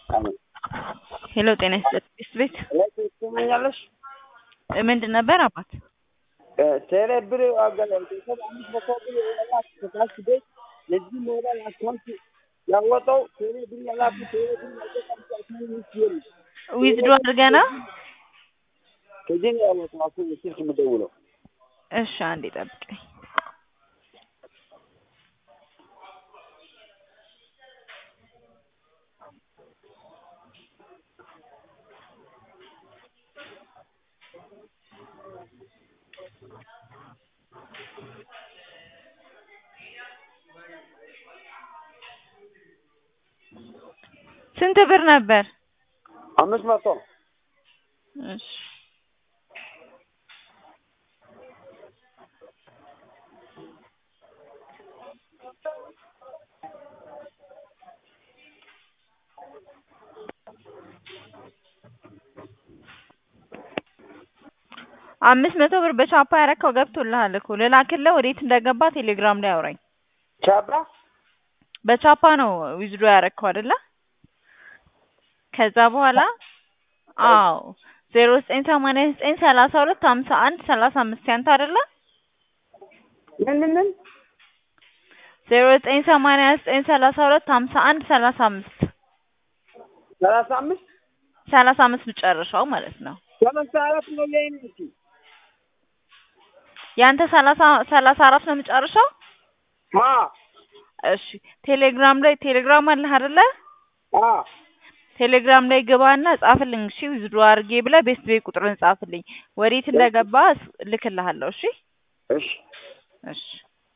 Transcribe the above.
ሄሎ ጤና ይስጥልኝ ቤት ትሰማኛለሽ? ምንድን ነበር አባት? ቴሌ ብር አገናኝ ቤተሰብ አምስት መቶ ብር የላክ ከታች ቤት ለዚህ ሞባይል አካውንት ያወጣው ቴሌ ብር ያላኩ ቴሌ ብር ያወጣው አካውንት ውስጥ የለም። ዊዝድሮ አድርገና ከዚህ ነው ያወጣው አኩ ስልክ የምደውለው እሺ አንዴ ጠብቀኝ። ስንት ብር ነበር? አምስት መቶ እሺ አምስት መቶ ብር በቻፓ ያረካው ገብቶልሃል እኮ ልላክልህ ወዴት እንደገባ ቴሌግራም ላይ አውራኝ። ቻባ በቻፓ ነው ዊዝድሮ ያረካው አይደለ? ከዛ በኋላ አዎ ዜሮ ዘጠኝ ሰማንያ ዘጠኝ ሰላሳ ሁለት ሀምሳ አንድ ሰላሳ አምስት ያንተ አይደለ? ምን ምን ምን ዜሮ ዘጠኝ ሰማንያ ዘጠኝ ሰላሳ ሁለት ሀምሳ አንድ ሰላሳ አምስት ሰላሳ አምስት ሰላሳ አምስት መጨረሻው ማለት ነው። ሰላሳ አራት ነው የኔ እንጂ ያንተ ሰላሳ ሰላሳ አራት ነው መጨረሻው? አ እሺ ቴሌግራም ላይ ቴሌግራም አለህ አይደለ? አ ቴሌግራም ላይ ግባና ጻፍልኝ። እሺ ዊዝድሮ አድርጌ ብለህ ቤስት ቤት ቁጥርን ጻፍልኝ። ወዴት እንደገባ እልክልሃለሁ። እሺ እሺ እሺ